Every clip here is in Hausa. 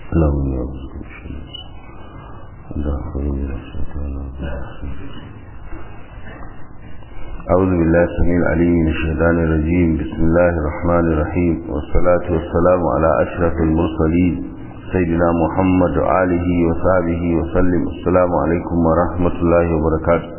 اللهم يا أعوذ بالله السميع العليم من الشيطان الرجيم بسم الله الرحمن الرحيم والصلاة والسلام على أشرف المرسلين سيدنا محمد وآله وصحبه وسلم السلام عليكم ورحمة الله وبركاته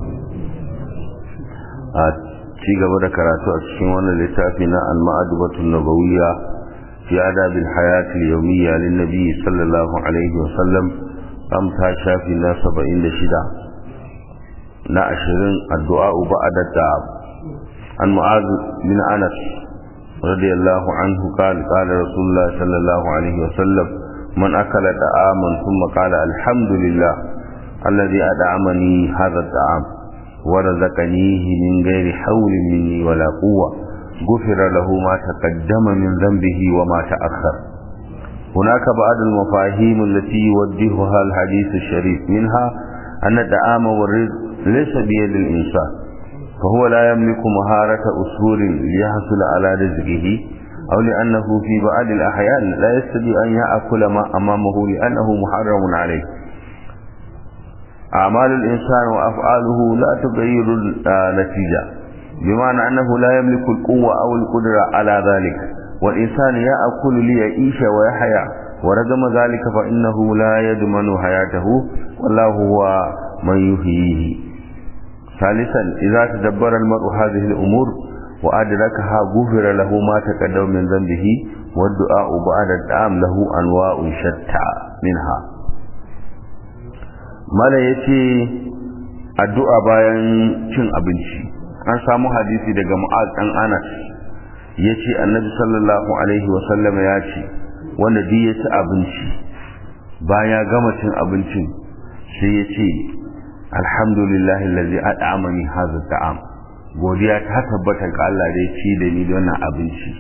ci gaba da karatu a cikin wannan littafi na al-ma'adubatu nabawiyya fi adab al-hayat al-yawmiyya lin nabi sallallahu alaihi wa sallam am ta shafi na 76 na 20 addu'a ba'da ta'ab an mu'az bin anas radiyallahu anhu qala qala rasulullah sallallahu alaihi wa sallam man akala ta'aman thumma qala alhamdulillah alladhi ad'amani hadha at-ta'am ورزقنيه من غير حول مني ولا قوة غفر له ما تقدم من ذنبه وما تأخر هناك بعض المفاهيم التي يوجهها الحديث الشريف منها أن الدعام والرزق ليس بيد الإنسان فهو لا يملك مهارة أسهول ليحصل على رزقه أو لأنه في بعض الأحيان لا يستطيع أن يأكل ما أمامه لأنه محرم عليه أعمال الإنسان وأفعاله لا تغير النتيجة بمعنى أنه لا يملك القوة أو القدرة على ذلك والإنسان يأكل ليعيش ويحيا ورغم ذلك فإنه لا يضمن حياته والله هو من يحييه ثالثا إذا تدبر المرء هذه الأمور وأدركها غفر له ما تقدم من ذنبه والدعاء بعد الدعام له أنواع شتى منها mala ya ce addu'a bayan cin abinci an samu hadisi daga mu'az ɗan anas ya ce annabi sallallahu alaihi wasallam ya ce wanda duk ya ci abinci bayan ya gama cin abincin sai ya ce alhamdulillahi lalzi ad'amani hadha ta'am godiya ta tabbata ga Allah da ya ci da ni da wannan abinci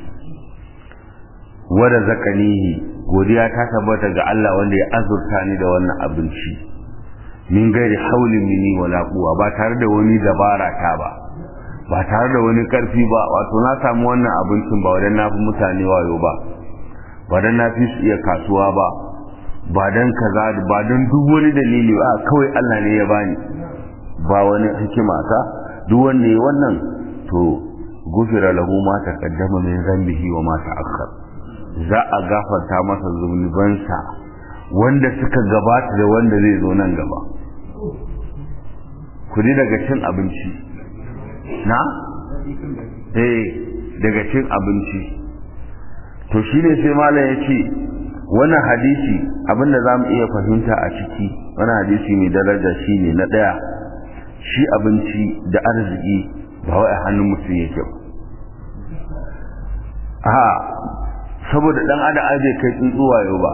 wanda zakanihi godiya ta tabbata ga Allah wanda ya azurta ni da wannan abinci min gairi haulin mini wala quwa ba tare da wani dabara ta ba ba tare da wani karfi ba wato na samu wannan abincin ba wadan nafi mutane wayo ba ba dan nafi su iya kasuwa ba ba dan kaza ba dan duk wani dalili ba kawai Allah ne ya bani ba wani hikima ta duk wanda ya wannan to gufira lahu ma taqaddama min zambihi wa ma ta'akhkhar za a gafarta masa zunubansa wanda suka gabata da wanda zai zo nan gaba kudi daga cin abinci na? eh daga cin abinci to shi ne sai malam ya ce wannan hadisi abinda za mu iya fahimta a ciki wannan hadisi mai daraja shi ne na ɗaya shi abinci da arziki ba wai a hannun mutum yake ba a saboda ɗan adam aje kai tsuntsuwa yau ba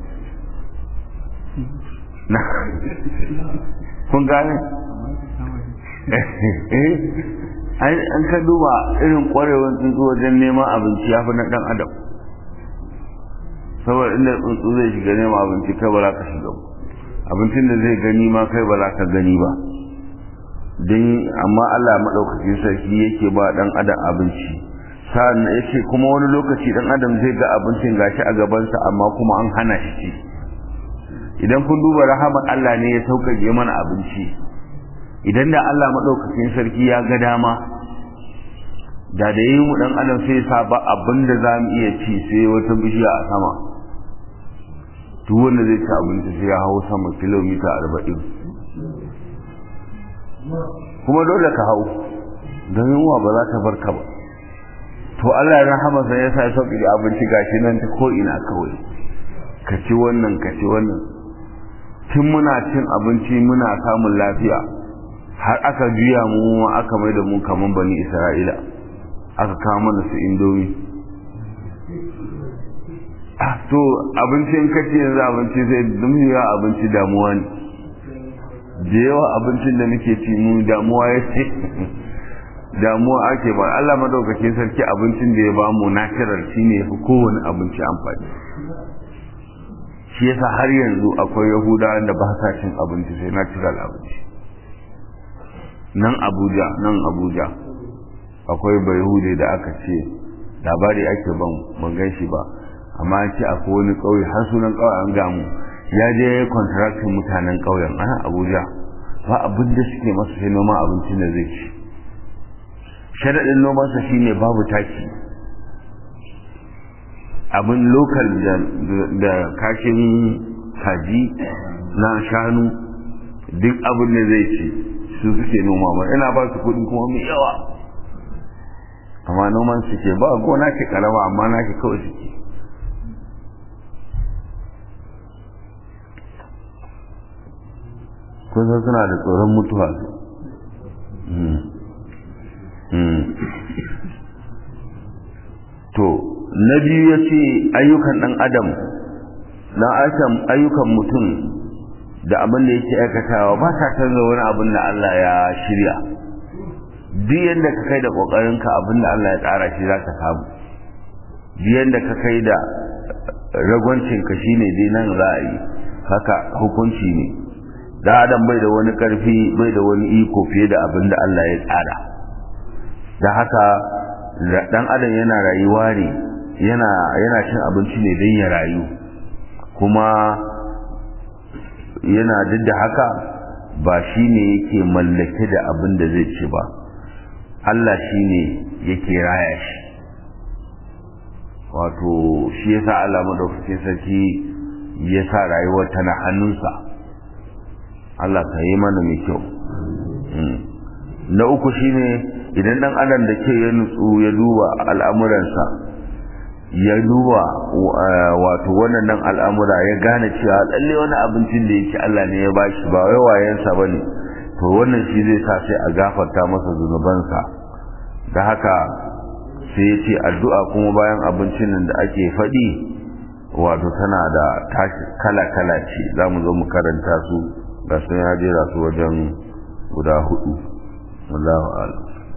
kun gane an ka duba irin kwarewar tsuntsu wajen neman abinci ya fi na dan adam saboda inda tsuntsu zai shiga neman abinci kai ba za ka shiga abincin da zai gani ma kai ba za ka gani ba don amma Allah maɗaukacin sarki yake ba dan adam abinci sa'an ya ce kuma wani lokaci dan adam zai ga abincin gashi a gabansa amma kuma an hana shi ci idan kun duba rahamar Allah ne ya sauƙaƙe mana abinci idan da Allah maɗaukakin sarki ya ga dama da da yi mu ɗan adam sai sa ba abin da za mu iya ci sai wata bishiya a sama duk wanda zai ci abinci sai ya hau sama kilomita arba'in kuma dole ka hau don yunwa ba za ta bar ka ba to Allah ya rahama sai ya sa sauƙi abinci gashi nan ta ko ina kawai ka ci wannan ka ci wannan tun muna cin abinci muna samun lafiya har aka juya mu aka mai da mu kaman bani isra'ila aka kawo mana su indomi to abincin kace yanzu abinci sai dumiya abinci damuwa ne da yawa abincin da muke ci mu damuwa ya ce damuwa ake ba Allah madaukakin sarki abincin da ya bamu natural shine yafi kowane abinci amfani shi yasa har yanzu akwai yahudawa da ba sa cin abinci sai natural abinci nan abuja nan abuja akwai bayahude da aka ce labari ake ban ban gan shi ba amma an ce akwai wani ƙauye har sunan ƙauye an gamu ya je kontraktin mutanen ƙauyen a abuja ba abin da suke masa sai noman abincin da zai ci sharaɗin nomansa shine babu taki abin lokal da kashin kaji na shanu duk abin da zai ci su suke noma ba ina ba su kuɗi kuma mai yawa amma noman suke ba gona ke karama amma na ke kawai suke kusa suna da tsoron mutuwa to na biyu ya ce ayyukan ɗan adam na ayyukan mutum da abin da yake aikatawa ba ta canza wani abin da Allah ya shirya duk yadda ka kai da ƙoƙarinka abin da Allah ya tsara shi za ka samu duk yadda ka kai da ragwancinka shi ne dai nan za a yi haka hukunci ne da adam bai da wani ƙarfi bai da wani iko fiye da abin da Allah ya tsara da haka dan adam yana rayuwa ne yana yana cin abinci ne don ya rayu kuma yana duk da haka ba shi ne yake mallake da abin da zai ci ba Allah shi ne yake raya shi wato shi ya sa Allah madaukakin sarki ya sa rayuwar tana hannunsa Allah ka yi mana mai kyau na uku shine idan dan adam da ke ya nutsu ya duba al'amuransa ya duba wato wannan nan al'amura ya gane cewa lalle wani abincin da yake Allah ne ya bashi ba wai wayensa bane to wannan shi zai sa sai a gafarta masa zunubansa da haka sai ya ce addu'a kuma bayan abincin nan da ake faɗi wato tana da kala-kala ce za mu zo mu karanta su ga sun ya jera su wajen guda hudu wallahu a'lam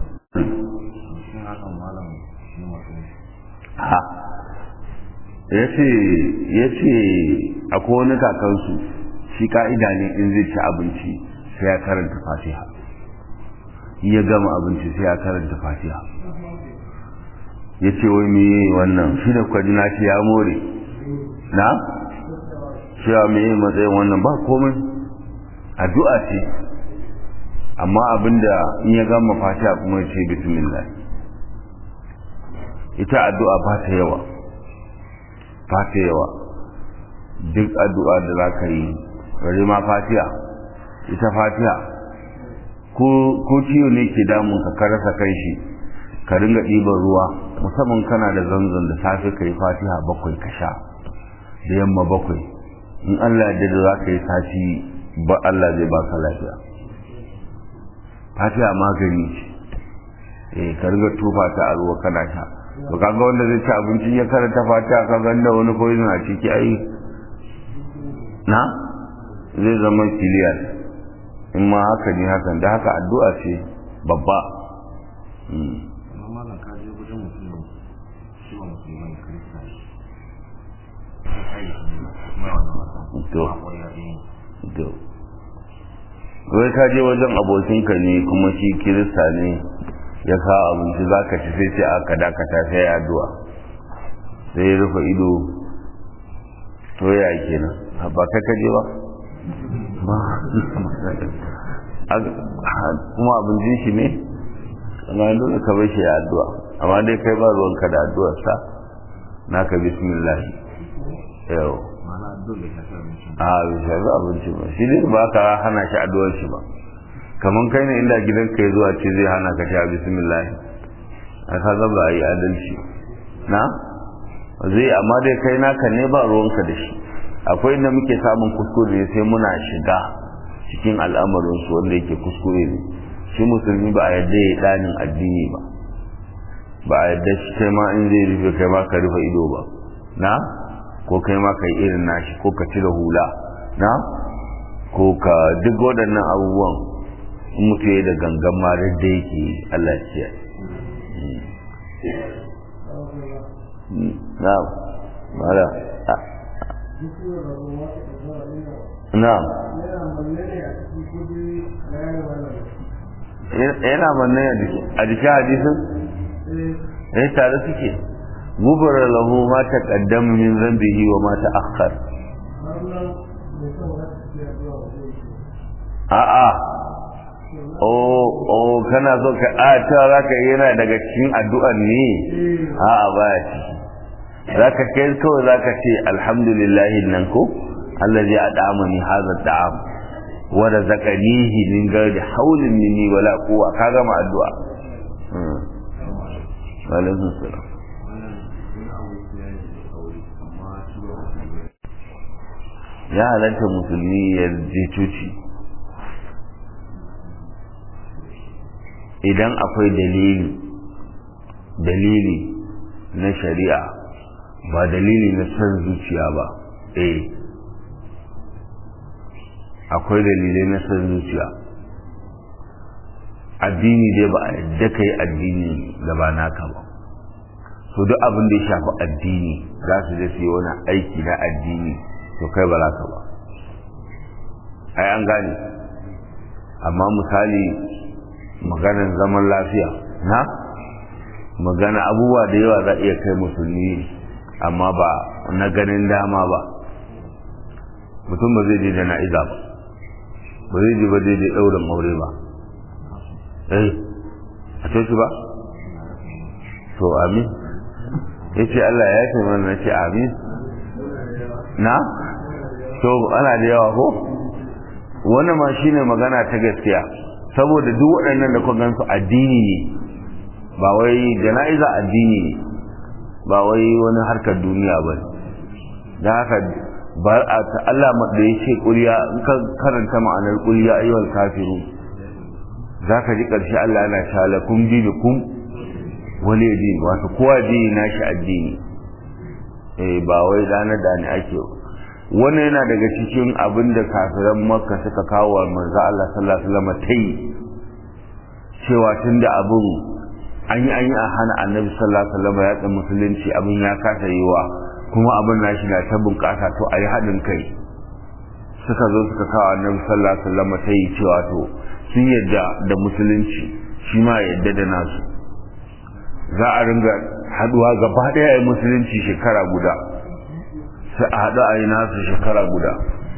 ha ya ce akwai wani kakansu shi ka'ida ne in zai ci abinci sai ya karanta fatiha ya gama abinci sai ya karanta fatiha ya ce wai me wannan shi da kwadina ce ya more na cewa me matsayin wannan ba komai addu'a ce amma abinda in ya gama fatiha kuma ya ce bismillah ita addu'a ba ta yawa ba ta yawa duk addu'a da za ka yi bari ma fatiha ita fatiha ko ciwo ne ke damun ka karasa kan shi ka ringa ɗiban ruwa musamman kana da zanzan da safe ka yi fatiha bakwai ka sha da yamma bakwai in allah da za ka yi sati ba allah zai baka lafiya fatiha magani ce eh ka ringa tufa ta a ruwa kana sha to kaga wanda zai ci abinci ya karanta fatiha ka ganda wani poison a ciki ai na zai zama kiliyar in ma haka ne hakan da haka addu'a ce babba wai ka je wajen abokinka ne kuma shi kirista ne ya kawo abinci za ka ci sai ce aka dakata sai ya addu'a sai ya rufe ido to ya kenan ba kai ka je ba kuma abincin shi ne amma dole ka bar shi ya addu'a amma dai kai ba ruwanka da addu'arsa naka bismillah yau a bai shafi abinci ba shi ne ba ka hana shi addu'ar shi ba kamar kai ne inda gidan ka zuwa ce zai hana ka sha bismillah a ka zaba yi adalci na zai amma dai kai naka ne ba ruwanka da shi akwai inda muke samun kuskure sai muna shiga cikin al'amarin su wanda yake kuskure ne shi musulmi ba a yadda ya danin addini ba ba a yadda shi kai ma in zai rufe kai ma ka rufe ido ba na ko kai ma ka yi irin nashi ko ka cire hula na ko ka duk waɗannan abubuwan in mutu ya da gangan ma da yake Allah ya na mala na yana manne a jikin hadisin eh tare suke gubara lahu ma taqaddama min dhanbihi wa ma ta'akhkhar a'a oh oh kana so ka a ta zaka yana daga cikin addu'an ne a'a baya ciki zaka kai kawai zaka ce alhamdulillahi nan ko allazi ad'amani hadha at'am wa razaqanihi min ghairi hawlin minni wala quwwa ka gama addu'a alaikum salam ya halatta musulmi ya je coci idan akwai dalili dalili na shari'a ba dalili na son zuciya ba eh akwai dalilai na son zuciya addini dai ba a yadda ka yi addini da ba naka ba so duk abin da ya shafi addini za su je su yi wani aiki na addini to kai ba za ka ba ai an gane amma misali maganar zaman lafiya na magana abubuwa da yawa za iya kai musulmi amma ba na ganin dama ba mutum ba zai je jana'iza ba ba zai je ba zai je ɗaurin aure ba eh a ce ba to amin ya ce Allah ya ce mana na ce amin na to ana da yawa ko wannan ma shine magana ta gaskiya saboda duk waɗannan da kun gansu addini ne ba wai jana'iza addini ne ba wai wani harkar duniya ba da haka ba a ta Allah da ya ce ƙuriya in ka karanta ma'anar ƙuriya ayyuhal kafiru za ka ji ƙarshe Allah yana shala kun ji da kun wani addini wato kowa addini nashi addini eh ba wai dana da ni ake wannan yana daga cikin abin da kafiran makka suka kawo wa manzo Allah sallallahu alaihi wasallam tai cewa tunda abin an yi an yi a hana annabi sallallahu alaihi wasallam ya tsa musulunci abin ya kasa yiwa kuma abin nashi na ta bunƙasa to a yi haɗin kai suka zo suka kawo annabi sallallahu alaihi wasallam tai cewa to sun yadda da musulunci shi ma yadda da nasu za a ringa haduwa gaba ɗaya a musulunci shekara guda sai a haɗu a yi nasu shekara guda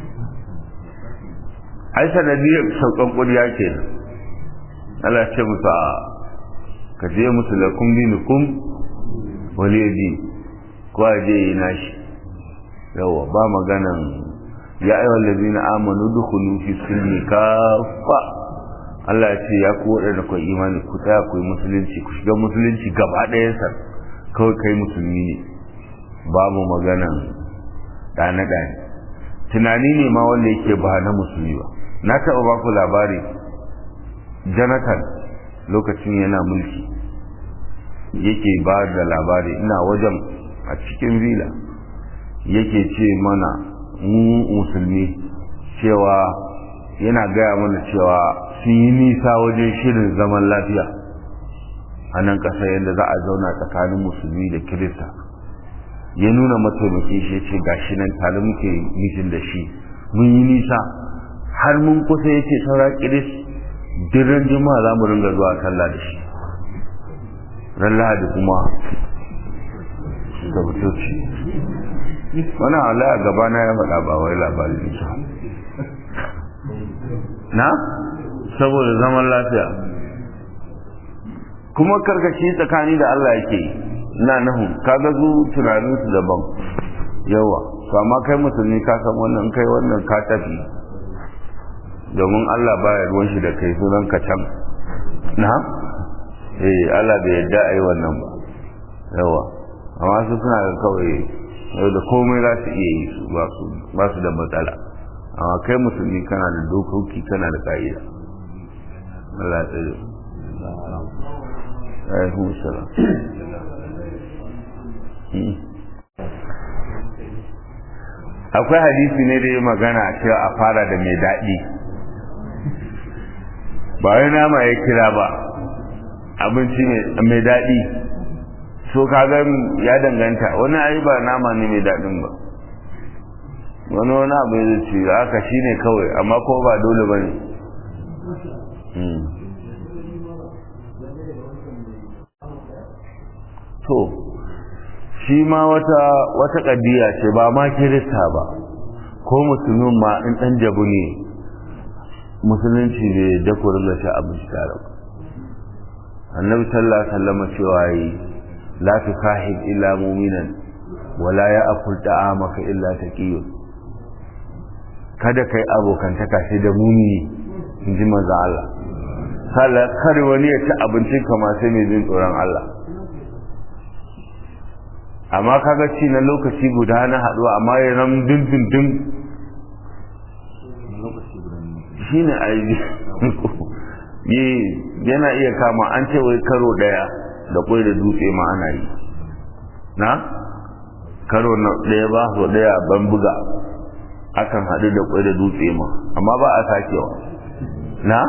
ai sanadiyar saukan ƙuriya ke Allah ce musu a ka je musu lakum dinukum wali yadi ko a je yi nashi yawa ba maganan ya ayyuhal ladina amanu dukhulu fi silmi kafa Allah ya ce ya ku waɗanda ku imani ku tsaya ku yi musulunci ku shiga musulunci gaba ɗayansa kawai kai musulmi ne babu maganan ɗane ɗane tunani ne ma wanda yake ba na musulmi ba na taɓa ba ku labari jonathan lokacin yana mulki yake ba da labari ina wajen a cikin vila yake ce mana mu musulmi cewa yana gaya mana cewa sun yi nisa wajen shirin zaman lafiya a nan ƙasa yadda za a zauna tsakanin musulmi da kirista ya nuna mataimaki shi ya ce gashi nan tare muke mitin da shi mun yi nisa har mun kusa ya ce saura kiris diran juma'a za mu ringa zuwa sallah da shi ran lahadi kuma da butoci wani ala a gabana ya faɗa ba wai labarin nisa na saboda zaman lafiya kuma karkashi tsakani da Allah yake na nahu kaga zu tunanin su daban yawa to amma kai musulmi ka san wannan kai wannan ka tafi domin Allah baya ruwan shi da kai sunan ka can na eh Allah bai yarda ai wannan ba yawa amma su suna da kawai da komai za su iya yi su ba su da matsala amma kai musulmi kana da dokoki kana da ka'ida Allah ya tsare alaikum salam akwai hadisi ne da ya magana cewa a fara da mai daɗi ba wai nama ya kira ba abinci mai daɗi so kaga ya danganta wani ayi ba nama ne mai daɗin ba wani wani abu ya ce haka shi ne kawai amma ko ba dole ba ne to shi ma wata wata kadiya ce ba ma kirista ba ko musulmin ma in dan jabu ne musulunci ne da ku ringa sha abinci tare ba annabi sallallahu alaihi wasallam cewa yi la tusahib illa mu'minan wala ya'kul ta'amaka illa taqiyun kada kai abokantaka sai da mumini in ji manzo Allah sallah kar wani ya ci abincin kama sai mai jin tsoron Allah amma kaga ci na lokaci guda na haduwa amma ya ram din din din shine ayi yi yana iya kama an ce wai karo daya da kwai da dutse ma ana yi na karo na daya ba so daya ban buga akan haɗu da kwai da dutse ma amma ba a sakewa na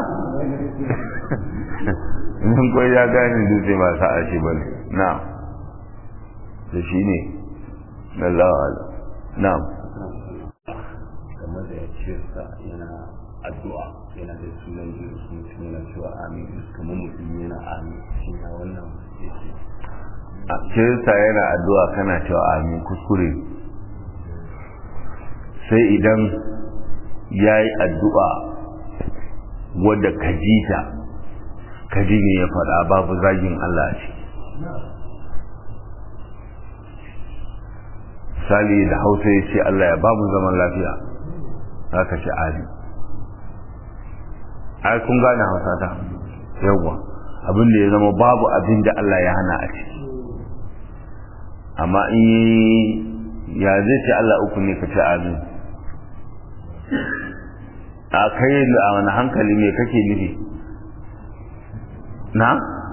in kwai ya gane dutse ba sa a shi ba ne na da shi ne Allah na kamar da ya ce sa yana addu'a yana da sunan Jesus mutum yana cewa amin kamar mutum yana amin shi na wannan yake a kirista yana addu'a kana cewa amin kuskure sai idan ya yi addu'a wadda ka ji ta ka ji ne ya faɗa babu zagin Allah ce misali da hausa ya ce Allah ya ba mu zaman lafiya za ka ce amin ai kun gane hausa ta yawwa abin da ya zama babu abin da Allah ya hana a ciki amma in yi ya zai ce Allah uku ne ka ce amin a kai a wani hankali me kake nufi na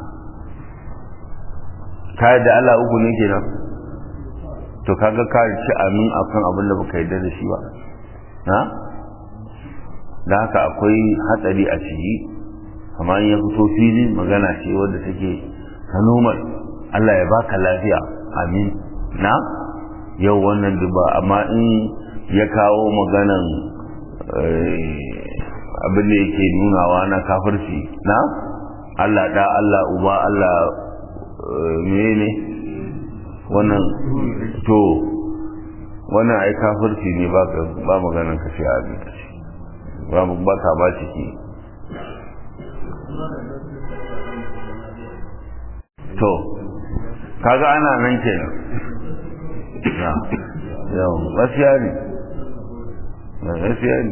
ka da Allah uku ne kenan to kaga ka ci amin akan abin da baka yarda da shi ba na da haka akwai hatsari a ciki amma in ya fito fili magana ce wadda take ta normal Allah ya baka lafiya amin na yau wannan duba amma in ya kawo maganan abin da yake nunawa na kafirci na Allah da Allah uba Allah menene wannan to wannan ai kafirci ne ba ba maganan kashe abin ba ba ka ba ciki to kaga ana nan kenan na yau gaskiya ne gaskiya ne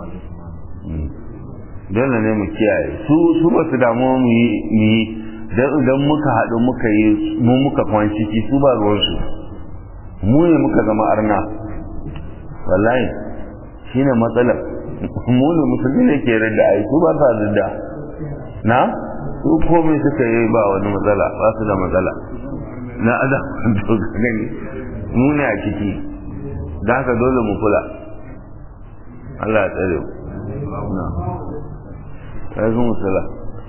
dole ne mu kiyaye su su ba su damu mu yi dan idan muka haɗu muka yi mu muka kwan ciki su ba ruwansu mu ne muka zama arna wallahi shine matsalar mu ne musulmi ne ke rada ai su ba sa rada na su komai suka yi ba wani matsala ba su da matsala na adam to gani mu ne a ciki da haka dole mu kula Allah ya tsare mu na sai mu musala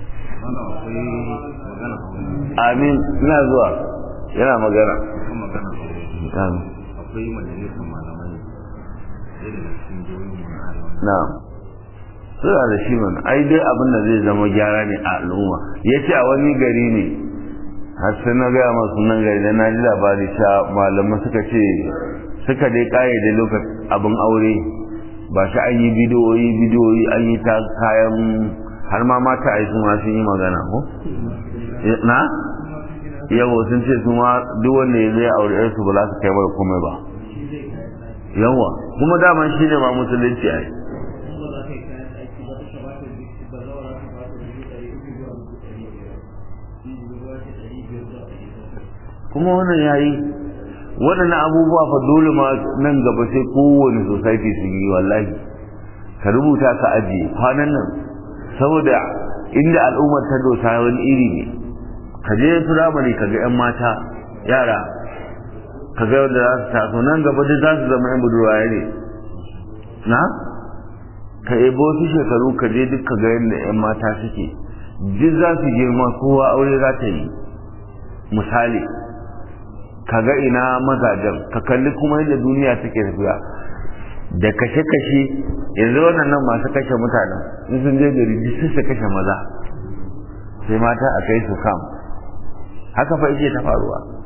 amin ina zuwa yana magana amin akwai majalisar malamai irin da cikin jihohin mu na arewa na suna da shi mana ai dai abin da zai zama gyara ne a al'umma ya ce a wani gari ne har sai na gaya masu sunan gari da na ji labari sha malamai suka ce suka dai kayyade lokacin abin aure ba shi an yi bidiyoyi bidiyoyi an yi ta kayan har ma mata a yi sun sun yi magana ko na yawo sun ce su ma duk wanda ya zai aure yarsu ba za su kai mara komai ba yawa kuma daman shi ne ma musulunci a yi kuma wannan yayi waɗannan abubuwa fa dole ma nan gaba sai kowane society su yi wallahi ka rubuta ka ajiye kwanan nan saboda inda al'ummar ta dosa wani iri ne ka je firamare ka ga 'yan mata yara ka ga wanda za su taso nan gaba duk za su zama 'yan budurwaye ne na ka ebo su shekaru ka je duk ka ga yadda 'yan mata suke duk za su girma kowa aure za ta yi misali ka ga ina mazajen ka kalli kuma yadda duniya take tafiya da kashe-kashe yanzu waɗannan masu kashe mutanen in sun je gari duk su kashe maza sai mata a kai su kam haka fa yake ta faruwa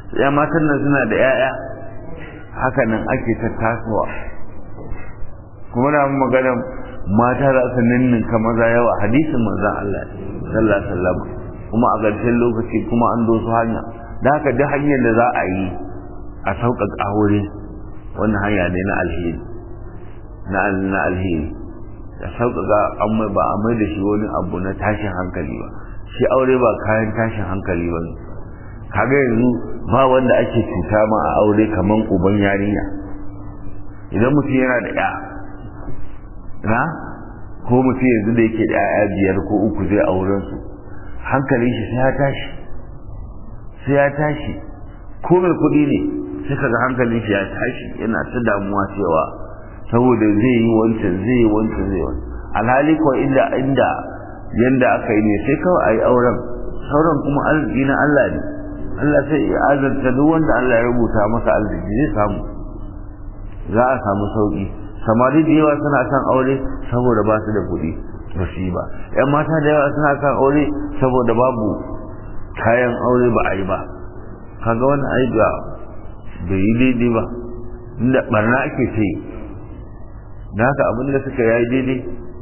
ya matan nan suna da 'ya'ya haka nan ake ta tasowa kuma na magana mata za su ninninka maza yawa hadisin manzan Allah sallallahu alaihi wasallam kuma a ƙarshen lokaci kuma an dosu hanya da haka duk hanyar da za a yi a sauƙaƙa aure wannan hanya ne na alheri na na alheri da sauƙaƙa an mai ba a mai da shi wani abu na tashin hankali ba shi aure ba kayan tashin hankali ba kaga yanzu ba wanda ake cuta ma a aure kaman uban yarinya idan mutum yana da ya na ko mutum yanzu da yake da ya biyar ko uku zai auren su hankalin shi sai ya tashi sai ya tashi ko mai kuɗi ne sai kaga hankalin shi ya tashi yana ta damuwa cewa saboda zai yi wancan zai yi wancan zai yi wancan alhali ko inda inda yanda aka yi ne sai kawai a yi auren sauran kuma arziki na Allah ne Allah sai ya azarta duk wanda Allah ya rubuta masa arziki zai samu za a samu sauki samari da yawa suna son aure saboda ba su da kuɗi ba su yi ba yan mata da yawa suna son aure saboda babu kayan aure ba a yi ba kaga wannan ai ba bai yi daidai ba inda barna ake ce da haka abin da suka yi daidai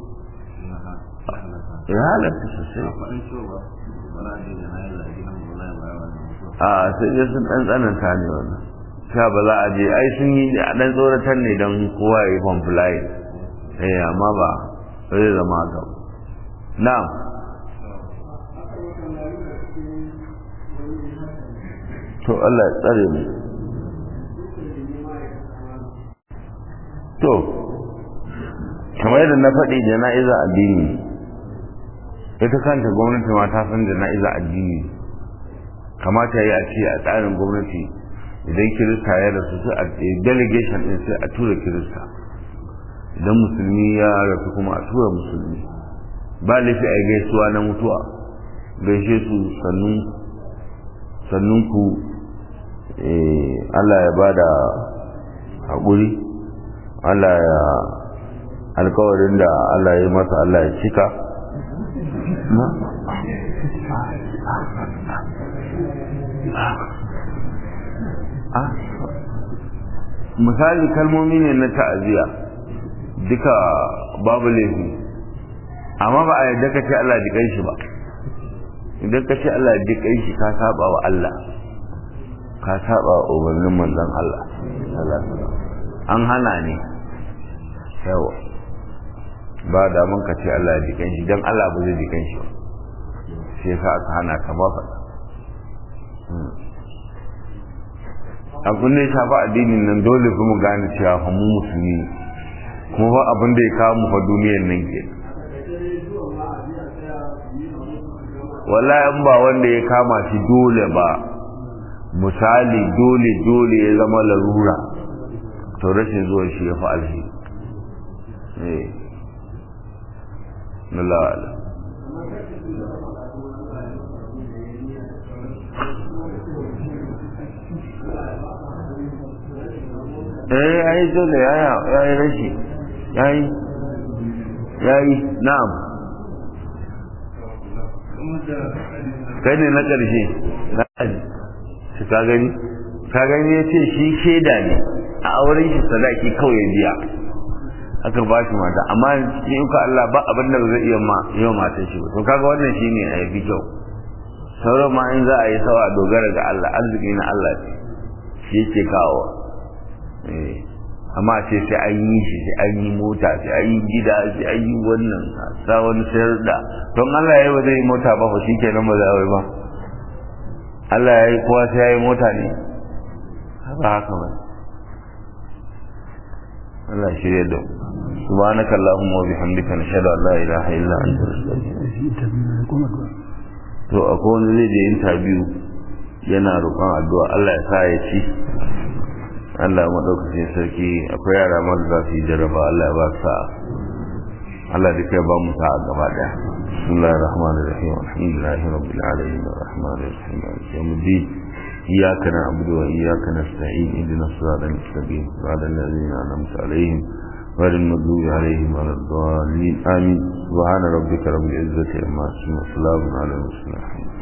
ya halatta sosai a sai dai sun ɗan tsananta ne wannan sha ba za a je ai sun yi a ɗan tsoratar ne don kowa ya yi kwamfulayi eh amma ba zai zama haka na'am to Allah ya tsare mu to kamar yadda na faɗi jana'iza addini ita kanta gwamnati ma ta san jana'iza addini kamata ya yi a ce a tsarin gwamnati idan kirista ya rasu sai a delegation din sai a tura kirista idan musulmi ya rasu kuma a tura musulmi ba laifi a gaisuwa na mutuwa gaishe su sannun ku Allah ya ba da haƙuri Allah ya alkawarin da Allah ya masa Allah ya cika misali kalmomi ne na ta'aziyya duka babu laifi amma ba a yadda ka ce Allah jikan shi ba idan ka ce Allah jikan shi ka saba wa Allah ka saba wa umarnin manzon Allah an hana ne yawa ba da mun ka ce Allah jikan shi dan Allah ba zai jikan shi ba sai yasa aka hana ka ba faɗa abin da ya shafa addinin nan dole fi mu gane cewa fa mu musulmi ne kuma ba abin da ya kawo mu fa duniyar nan ke wallahi in ba wanda ya kama shi dole ba misali dole dole ya zama larura to rashin zuwan shi ya fi alheri eh Allah eh yayi dole yaya yayi rashi yayi yayi na'am kai ne na ƙarshe shi ka gani ka gani ya ce shi shaida ne a auren shi sadaki kawai ya biya aka ba shi mata amma in ka Allah ba abin da zai iya ma yau matan shi ba to kaga wannan shine a yafi kyau sauran ma in za a yi sawa dogara ga Allah arziki na Allah ce shi yake kawo amma ce sai an yi shi sai an yi mota sai an yi gida sai an yi wannan sa wani sayar da don Allah ya yi ba zai yi mota ba fa shi kenan ba za a yi ba Allah ya yi kowa sai ya yi mota ne ba haka ba Allah shirya da سبحانك اللهم وبحمدك نشهد ان لا اله الا انت نستغفرك to akwai wani zai je interview yana roƙon addu'a Allah ya sa ya ci Allah maɗaukacin sarki akwai yara masu za su yi jarraba Allah ya ba su sa'a Allah da kai ba mu sa'a gaba ɗaya bismillahir rahmanir rahim alhamdulillahi rabbil alamin arrahmanir rahim maliki yawmiddin iyyaka na'budu wa iyyaka nasta'in ihdinas siratal mustaqim siratal ladzina an'amta alaihim غير المغضوب عليهم ولا الضالين آمين سبحان ربك رب العزة عما يصفون وسلام على المرسلين